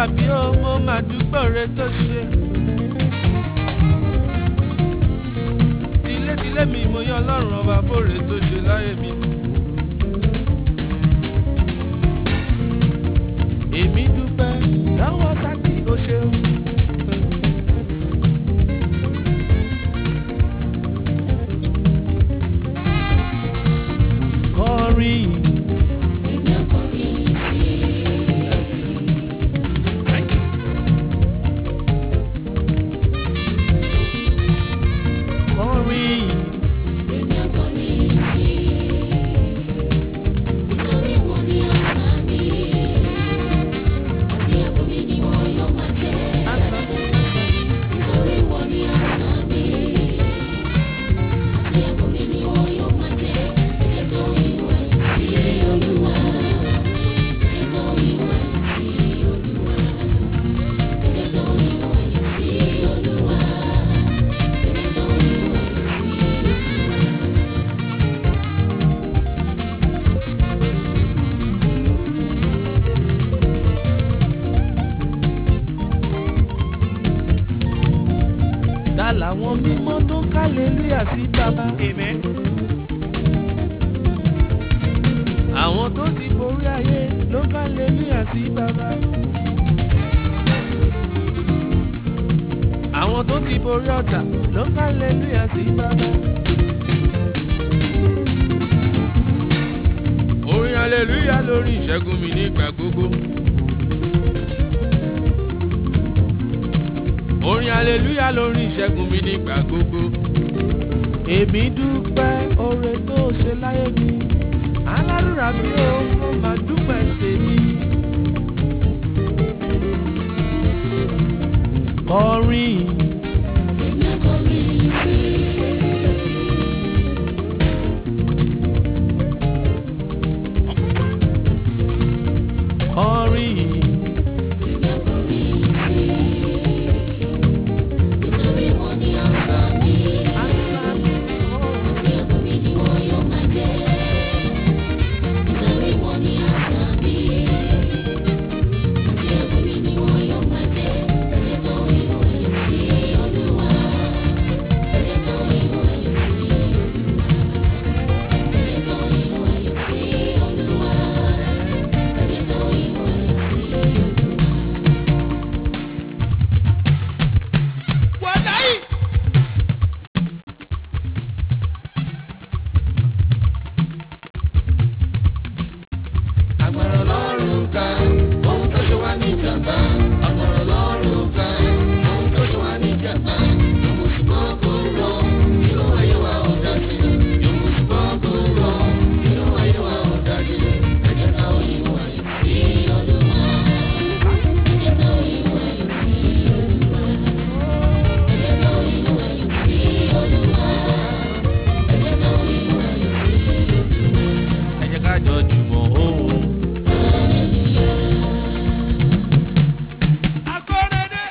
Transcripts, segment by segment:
bí ó mo máa dúpẹ́ rẹ tó ṣe. tilétilé mi mo yan ọlọ́run ọba fòrè tó ṣe láyé mi. èmi dúpẹ́ lọ́wọ́ sátì ó ṣeun. kọrin kọrin dá làwọn mímọ́ tó ń kálélúyà sí bàbá. àwọn tó ti borí ayé ló ń kálélúyà sí bàbá. àwọn tó ti borí ọ̀tá ló ń kálélúyà sí bàbá. orin aleluya lórí ìṣẹ́gun mi nígbà gbogbo. orin aleluya lórí ìṣẹ́gun mi nígbà gbogbo. èmi dúpẹ́ oore tó ṣe láyé mi alárùrà mi ò mo máa dúpẹ́ tèmi. kọrin kọrin answer me, oh. agbára ọlọ́run ká ohun tó ṣe wá ní ìjàmbá agbára ọlọ́run ká ohun tó ṣe wá ní ìjàmbá yòówù ṣùgbọ́n kò rọ inú ayé wa ò dájú yòówù ṣùgbọ́n kò rọ inú ayé wa ò dájú ẹ jẹ́ ká òyìn wá yìí sí olúwa ẹ jẹ́ ká òyìn wá yìí sí olúwa ẹ jẹ́ ká òyìn wá yìí sí olúwa ẹ jẹ́ ká òyìn wá yìí sí olúwa ẹ jẹ́ ká jọ jùmọ̀ òun. Akọ́rẹ́dẹ́.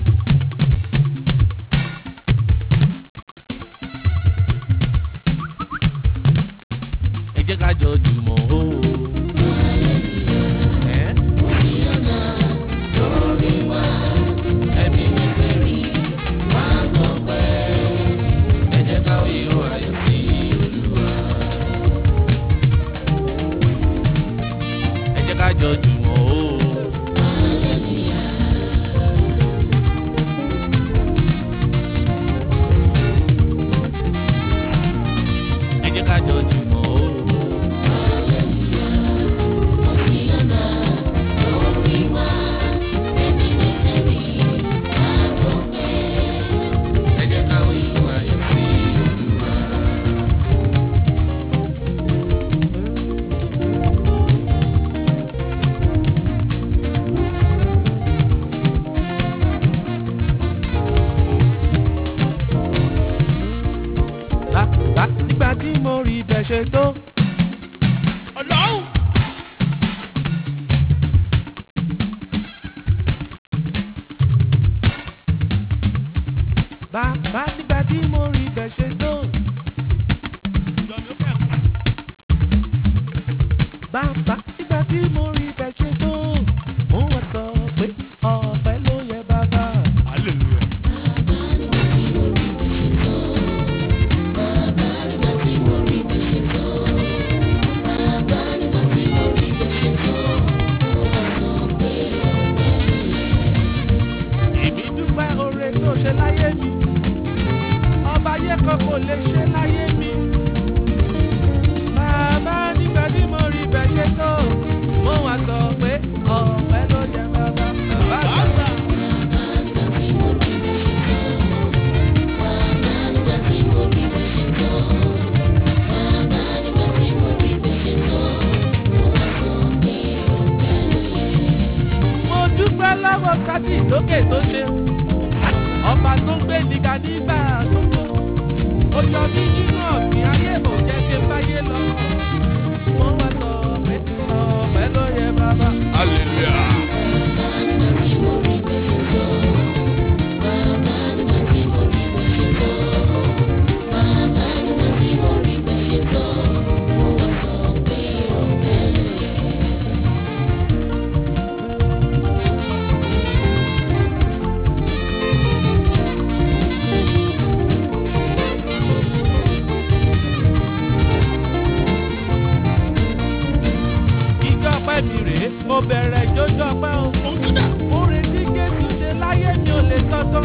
ẹ jẹ́ ká jọ jùmọ̀ o. Ẹ́. Ẹ̀mí mi fẹ́rí wá gbọ́ pẹ́. Ẹ jẹ́ ká ìró ayọ̀ sí Olúwa. Ẹ jẹ́ ká jọ jùmọ̀ o. ẹ jẹ́ ká jọ jùmọ̀ o. ẹ jẹ́ ká ìlú ayọ̀ sí Olúwa. Bá bá nígbà tí mo rí bẹ́ẹ̀ ṣe tó. Ọlọ́run. Bàbá nígbà tí mo rí bẹ́ẹ̀ ṣe tó. Bàbá nígbà tí mo rí bẹ́ẹ̀ ṣe tó. Mo wá sọ pé sókè tó ṣe ọba tó ń gbé níga nígbà gbogbo ó yọ mí nínú ọ̀gbìn ayé ò jẹ́ kí n báyé lọ wọ́n wá sọ pé ọ̀pẹ ló yẹ bàbá. hallelujah. ìjọ pẹ́ mi rèé mo bẹ̀rẹ̀ ìjọjọ́ pẹ́ o. orin tí jésù ṣe láyé mi ò lè sọ́tọ́.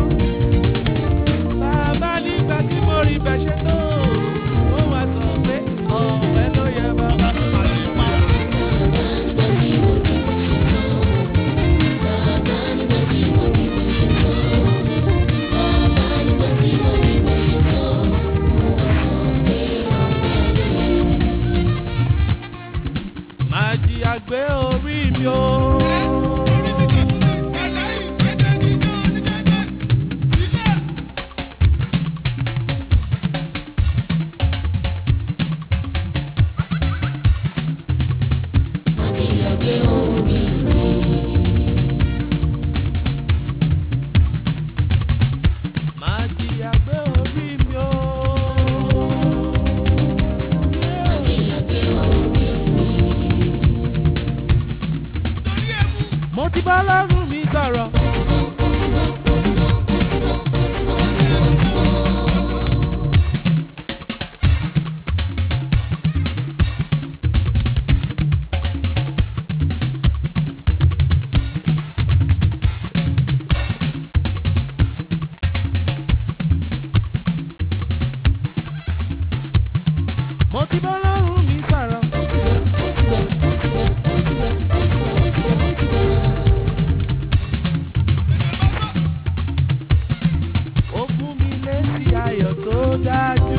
bàbá nígbà tí mo rí bẹ̀ ṣe tó ó wá sọ pé ọ̀pẹ ló yẹ bàbá. máa jí àgbé orí mi o. máa jí àgbé orí mi o. mo ti bá lọ́rùn mi sọ̀rọ̀. mo ti bá lọ́rùn mi sọ̀rọ̀. ó fún mi lésì ayọ̀ tó dájú.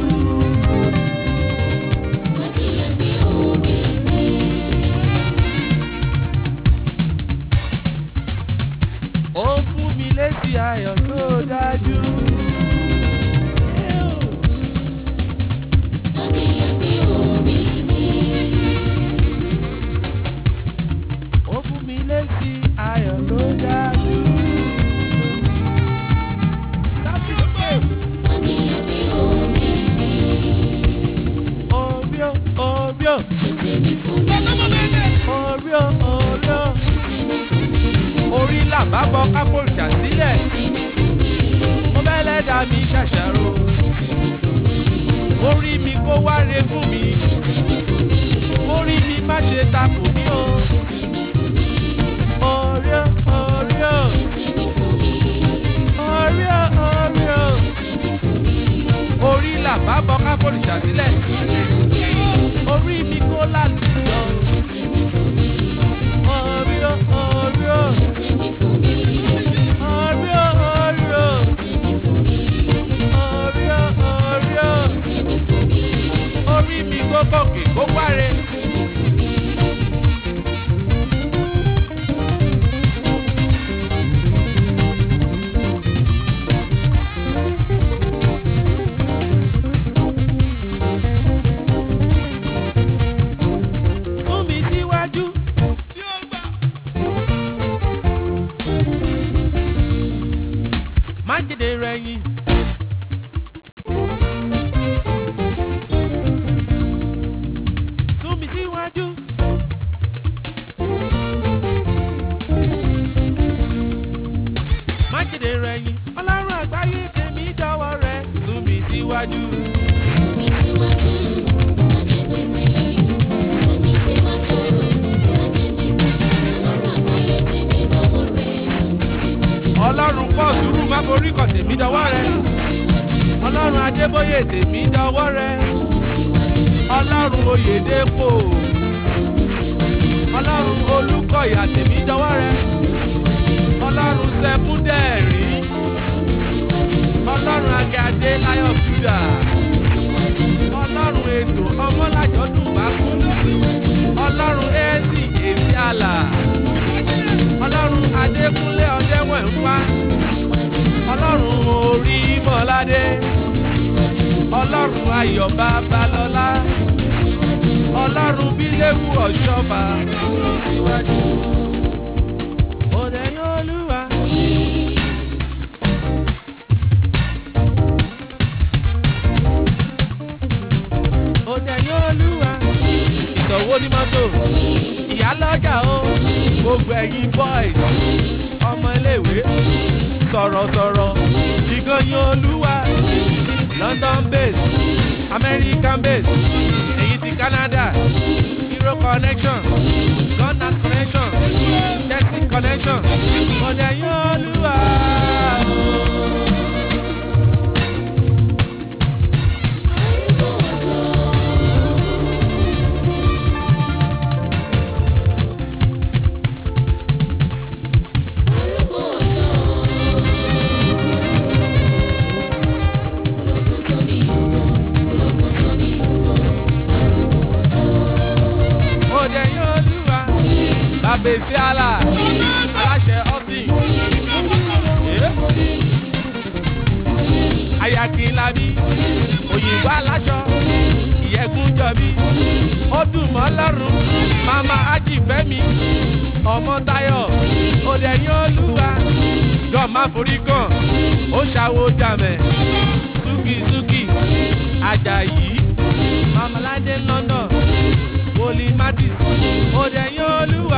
ó fún mi lésì ayọ̀ tó dájú. ó fún mi lésì ayọ̀ tó dájú. Orio, Orio. Orio, Orio. Orí làbá bọ kápò ìjà sílẹ̀. Mo bẹ́lẹ̀ dá mi ṣàṣàrò. Orí mi kó wáre fún mi. Orí mi má ṣe takò mí o. Orio, Orio. Orio, Orio. Orí làbá bọ kápò ìjà sílẹ̀. Orí mi kó lálùjọ. Orio, Orio. Orio, Orio. Orio, Orio. Orí mi kó gòkè kó wáre. Fún mi síwájú. Má jèdè rẹ̀ yìn. Sún mi síwájú. Má jèdè rẹ̀ yìn. Ọlọ́run àgbáyé tèmi dọ́wọ́ rẹ̀. Sún mi síwájú. Ọlọ́run pọ̀ sùúrù má borí kọ̀ tèmi dọ́wọ́ rẹ̀. Ọlọ́run Adébóyè tèmi dọ́wọ́ rẹ̀. Ọlọ́run Oyèdépò. Ọlọ́run Olúkọ̀yà tèmi dọ́wọ́ rẹ̀. Ọlọ́run Sẹ́kúndẹ̀rí. Ọlọ́run Agade Láyọ̀ Júdà. Ọlọ́run Ètò Ọmọlájọ́dún Bákú. Ọlọ́run Ẹ́sì Èsì Àlà. Ọlọ́run Adékúnlé Ọdẹ́wẹ̀ ń wá. ọlọ́run ayọ̀ babalọ́lá ọlọ́run bíléwu ọ̀ṣọ́ba òde yóò lúwa. òde yóò lúwa. ìsọ̀wọ́ ní mọ́tò ìyá lọ́jà o gbogbo ẹ̀yin boys ọmọ iléèwé sọ̀rọ̀sọ̀rọ̀ ìgànnì olúwa london base american base èyí ti canada hero connection gunners connection chelsea connection òde yóò lúwa. òde yóò lúwa. bàbèsí àlà aláṣẹ ọ́tìn. ayakinlabi òyìnbó aláṣọ ìyẹ́gun jọbí ó dùn mọ́ lọ́rùn mama ajífẹ́mi ọmọ táyọ̀ òde yóò lúwa. jọ má forí kàn ó ṣàwo jàmẹ̀ súkìsúkì ajayi mamalade london wòlíì matis òde yóò lúwa.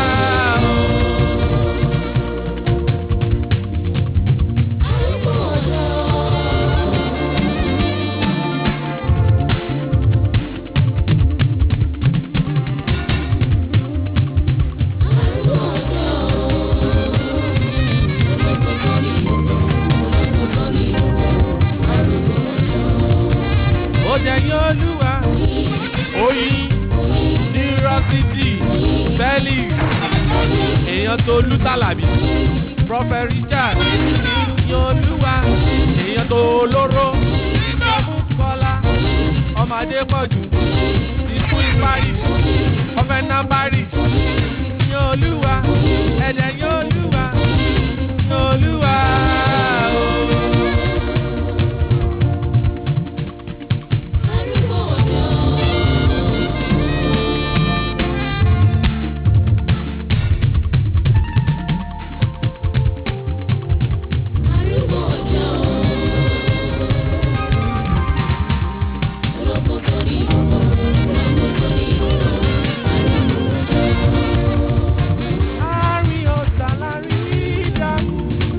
òde yóò lúwa. oyin nírọ́sítì felix èèyàn tó lù tàlàbí prophet richard yọlúwa èèyàn tó lóró kọ́lá ọmọdé pọ̀jù ti queen parish ọ̀fẹ́nà parish yọlúwa ẹ̀dẹ̀ yọlúwa yọlúwa ooo. Láàrin ọ̀sà láàrin ìdààmú.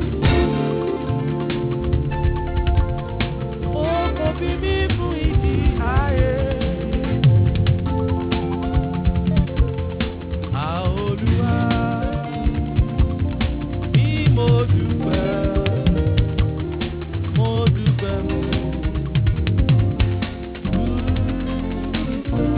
Ó kò fi mí fún ìdí ayé. Àolúwa bí mo dúpẹ́, mo dúpẹ́ mo dúpẹ́.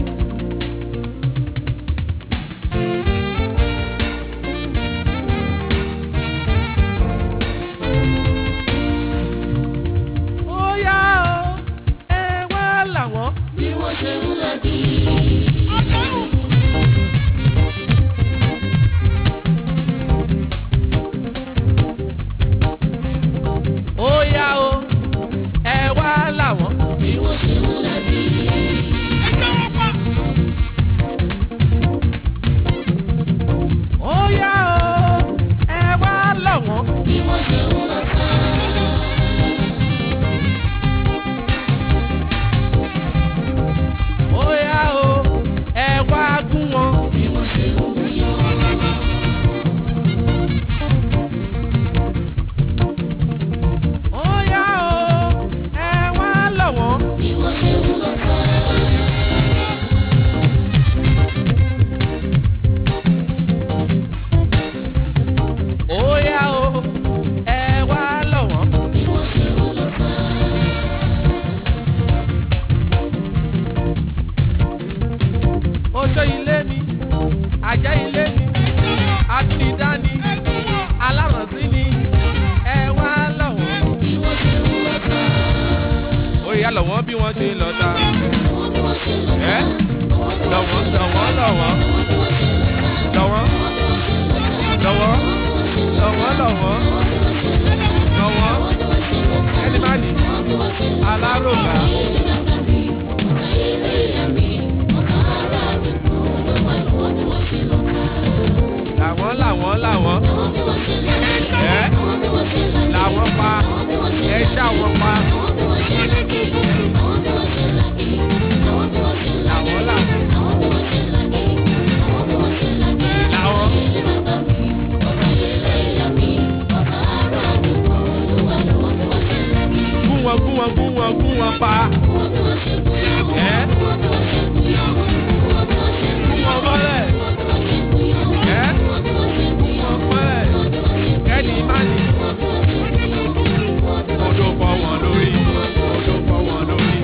ó yá o ẹ wá làwọn. bí wọ́n ṣe ń lọ bí. ó yá o ẹ wá làwọn. bí wọ́n ṣe ń lọ bí. ó yá o ẹ wá làwọn. bí wọ́n ṣe ń lọ sá. ó yá o ẹ wá gún wọn. bí wọ́n ṣe ń wúyọ. ó yá o ẹ wá làwọn. bí wọ́n ṣe ń lọ sá. ó yá o ẹ wá làwọn. bí wọ́n ṣe ń lọ sá. oṣó ilé mi àjẹ́ ilé mi atúnidání alárànsí ni ẹ wá làwọn. bí wọ́n ṣe ń lọ sá. ó yá làwọn bí wọ́n ṣe lọ ta. wọ́n bí wọ́n ṣe lọ sá. ẹ wọ́n bí wọ́n ṣe lọ́wọ́ lọ sá. lọ́wọ́ lọ́wọ́ wọ́n bí wọ́n ṣe lọ sá. lọ́wọ́ wọ́n bí wọ́n ṣe lọ sá. lọ́wọ́ wọ́n bí wọ́n ṣe lọ sá. lọ́wọ́ lọ́wọ́ wọ́n bí wọ́n ṣe lọ sá. lọ́wọ́ wọ́n bí wọ́n ṣe lọ sá. ẹni má ní wọ́n bí wọ́n ṣe lọ alárògà. làwọn làwọn làwọn ẹ làwọn pa ẹ ṣàwọn pa làwọn làwọn làwọn. gún wọn gún wọn gún wọn gún wọn pa. ẹ gún wọn mọ́lẹ̀. ẹ gún wọn mọ́lẹ̀. kẹ́ni má ní. odò fọ́ wọn lórí. odò fọ́ wọn lórí.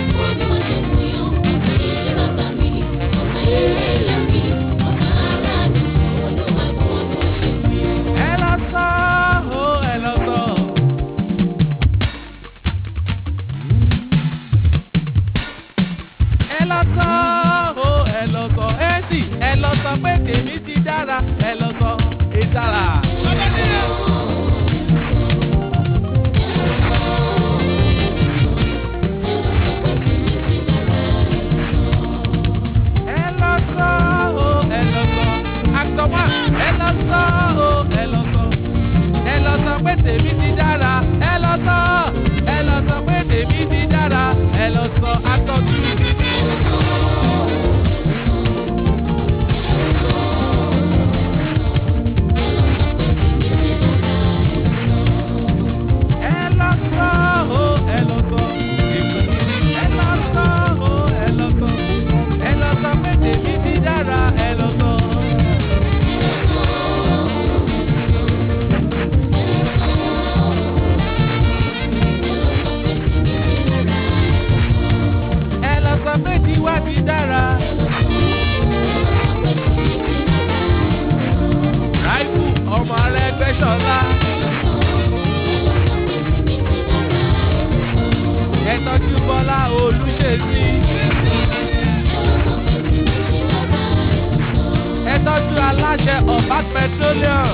ẹ lọ sọ ó ẹ lọ sọ. ẹ lọ sọ ó ẹ lọ sọ ẹ sì ẹ lọ sọ pé tèmi ti dára ẹ lọ sọ ẹ dára. ẹ lọ sọ ó ẹ lọ sọ actor one ẹ lọ sọ ó ẹ lọ sọ ẹ lọ sọ pé tèmi ti dára ẹ lọ sọ ẹ lọ sọ pé tèmi ti dára ẹ lọ sọ actor two. ẹ lọ sọ ó ẹ lọ sọ ẹ lọ sọ ó ẹ lọ sọ ẹ lọ sọ pé tèmi ti dára ẹ lọ sọ. ẹ lọ sọ pé tiwa ti dára. ráìfù ọmọ rẹ gbẹ́sọ̀lá. ẹ tọ́jú bọ́lá olùṣèṣì. ẹ tọ́jú aláṣẹ ọ̀bá petroleum.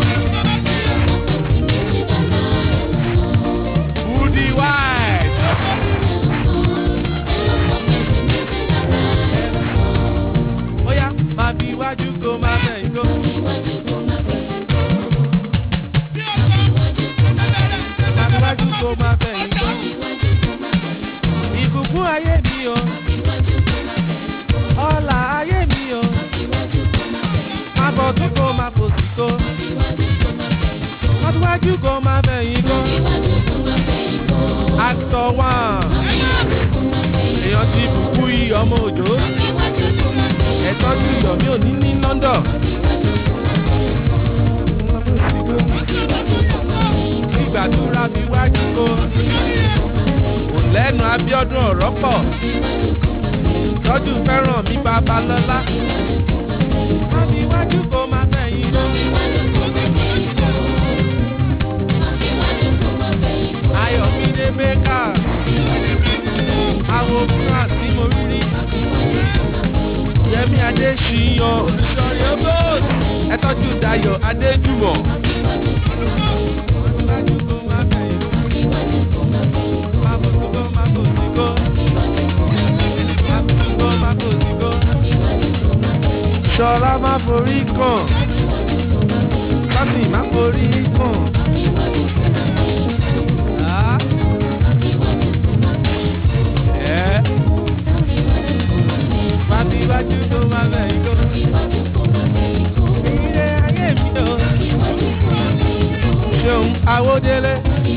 Woody White. ó yá máa fi iwájú kó máa bẹ̀yìn kó. máa fi iwájú kó máa bẹ̀yìn kó. ìbùkún ayé mi o. ọ̀la ayé mi o. máa bọ̀ tún kó máa fò sí kó. máa fi iwájú kó máa bẹ̀yìn kó. actor one. èèyàn ti bùkún iyì ọmọ òjò. ẹ tọ́jú ìyọ̀mí òní ní London. ìgbàdúrà fi wájú kó. kò lẹ́nu Abíọ́dún ọ̀rọ̀ pọ̀. tọ́jú fẹ́ràn mi Babalọ́lá. má fi wájú kó má fẹ̀yìn lọ. Ayọ̀mídé Bakers. àwọn France tí mo rí rí. Yẹmí Adéṣiyàn olùsọ̀rí ọgọ́d ẹ tọ́jú Dayọ̀ Adéjùmọ̀. Ṣọlá má forí kàn, Sátì má forí kàn. Ah. Yeah. Má fi iwájú tó má bẹ̀yìn kó. Ire ayé mi o. Ṣeun Awódélé.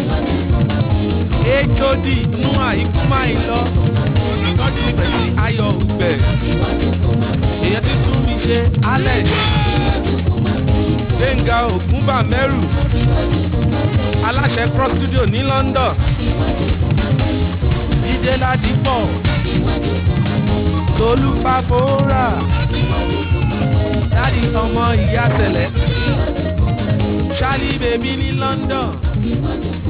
HOD nú àyíkú máa ń lọ. Tọ́jú ìgbẹ́ sí Ayọ̀ Ògbẹ̀. Èyàn ti tún mi ṣe Alex. Gbẹ̀ngà Ògúnbàmẹ́rù. Aláṣẹ Cross Studio ní London. Jídé Ládìpọ̀. Tolú Fáforà. Dádì ọmọ ìyá Sẹ̀lẹ̀. Charlie Bèbí ní London.